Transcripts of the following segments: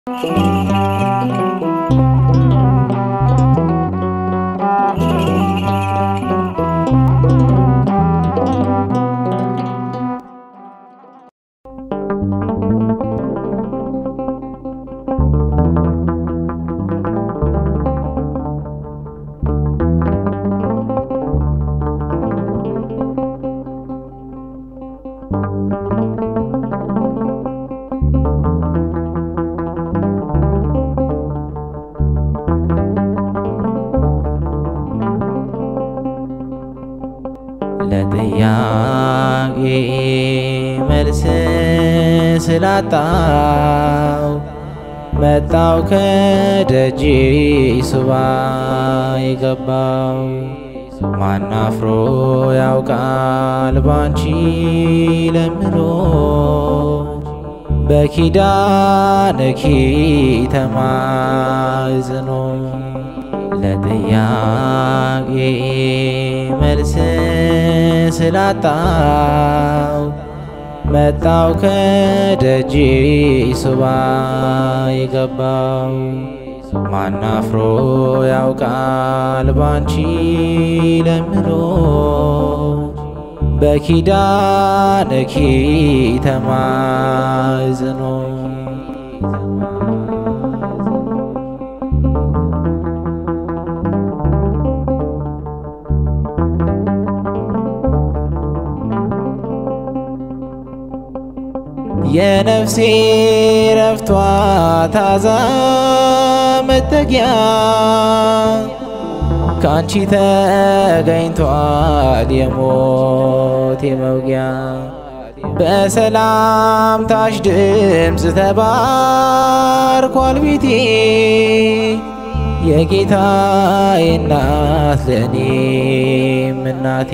ለጥያቄ መልስ ስላጣው መጣው ከደጅ ሱባ የገባው ማናፍሮ ያውቃል ባንቺ ለምኖ በኪዳንኪ ተማጽኖ ለጥያቄ መልስ ስላጣው መጣው ከደጅ ሱባ የገባው ማናፍሮ ያውቃል ባንቺ ለምኖ በኪዳንኪ ተማጽኖ የነፍሴ ረፍቷ ታዛ መጠጊያ ካንቺ ተገኝቷል የሞት የመውጊያ በሰላምታሽ ድምፅ ተባርኳል ቤቴ የጌታዬ እናት ለእኔም እናቴ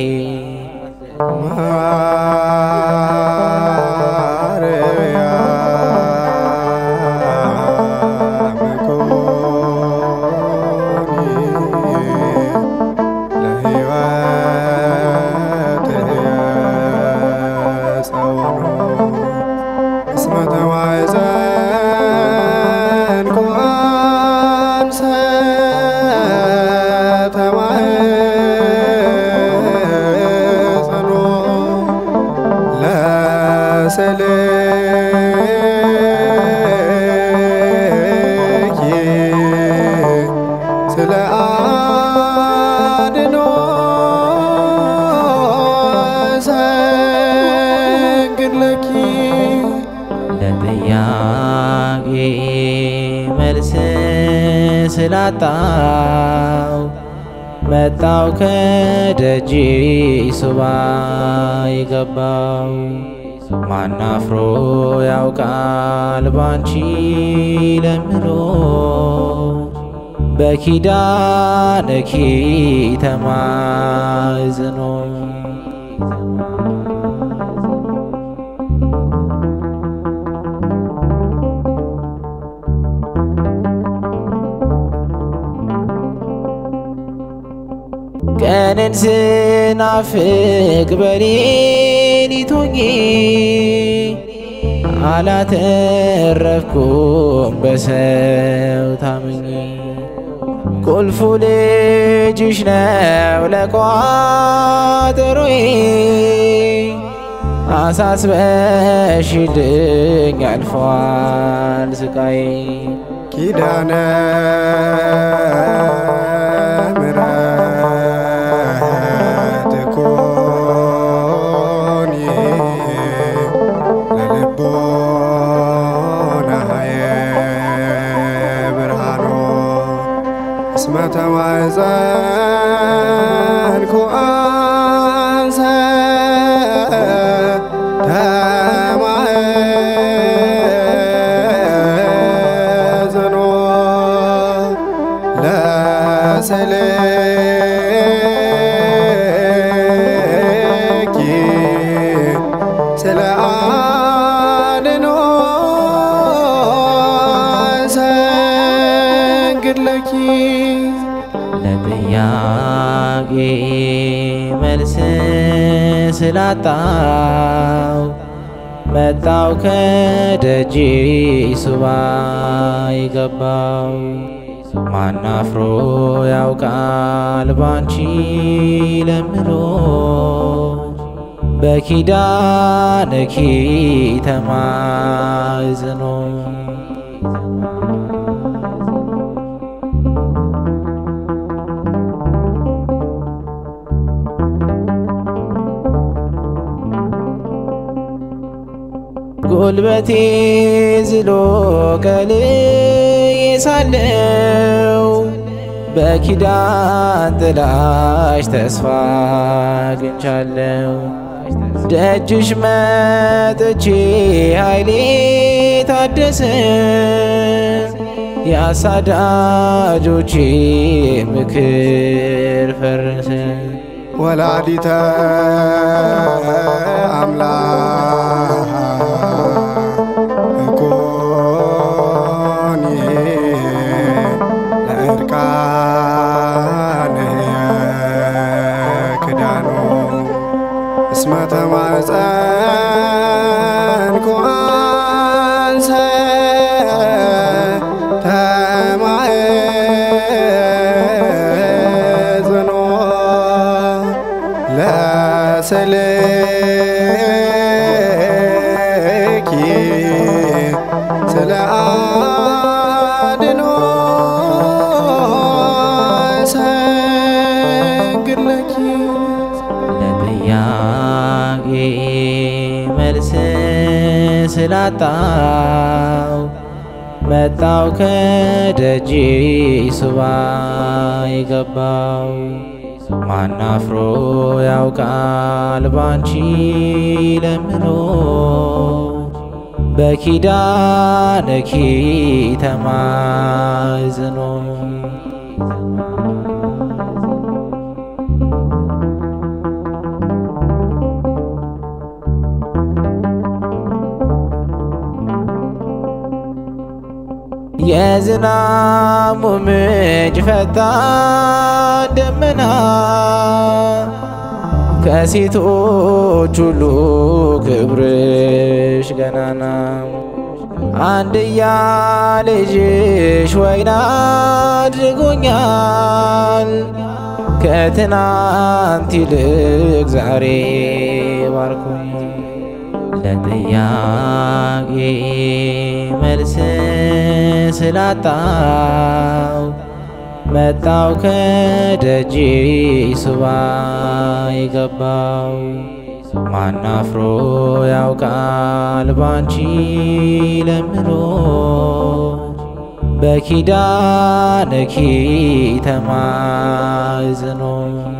ስለ አድኖ ሰግድለኪ ለጥያቄ መልስ ስላጣው መጣው ከደጅ ሱባ የገባው ማናፍሮ ያውቃል ባንቺ ለምኖ በኪዳንኪ ተማጽኖ ቀንን ስናፍቅ በሌሊት ሆኜ አላተረፍኩም በሰው ታምኜ ቁልፉ ልጅሽ ነው ለቋጠሮዬ አሳስበሽልኝ አልፏል ስቃዬ ኪዳነ ምሕረት ኮኒ ለልቦናየ ብርሃኖ እስመ ተማኅፀንኩ አንሰ ተማኅፀኖ ለስልኪ ስለ አድኖ ሰግድለኪ ለጥያቄ መልስ ስላጣው መጣው ከደጅ ሱባ የገባው ማናፍሮ ያውቃል ባንቺ ለምኖ በኪዳንኪ ተማዝኖ ጉልበቴ ዝሎ ቀልዬ ሳለው በኪዳን ጥላሽ ተስፋ አግኝቻለሁ። ደጅሽ መጥቼ ኃይሌ ታደሰ፣ የአሳዳጆቼ ምክር ፈረሰ። ወላዲተ አምላክ ኮኒ ለእርቃንየ ክዳኑ እስመ ተማፀንኩ አንሰ ተማጽኖ ለስልኪ ስለ አድኖ ሰግድለኪ ለጥያቄ መልስ ስላጣው መጣው ከደጅ ሱባ የገባው ማናፍሮ ያውቃል ባንቺ ለምኖ በኪዳንኪ ተማዝኖ የዝናሙ ምንጭ ፈጣን ደመና ከሴቶች ሁሉ ክብርሽ ገናና አንድያ ልጅሽ ወይን አድርጎኛል ከትናንት ይልቅ ዛሬ ባርኮኝ ለጥያቄ መልስ ስላጣው መጣው ከደጅ ሱባ የገባው ማናፍሮ ያውቃል ባንቺ ለምኖ በኪዳንኪ ተማዝኖ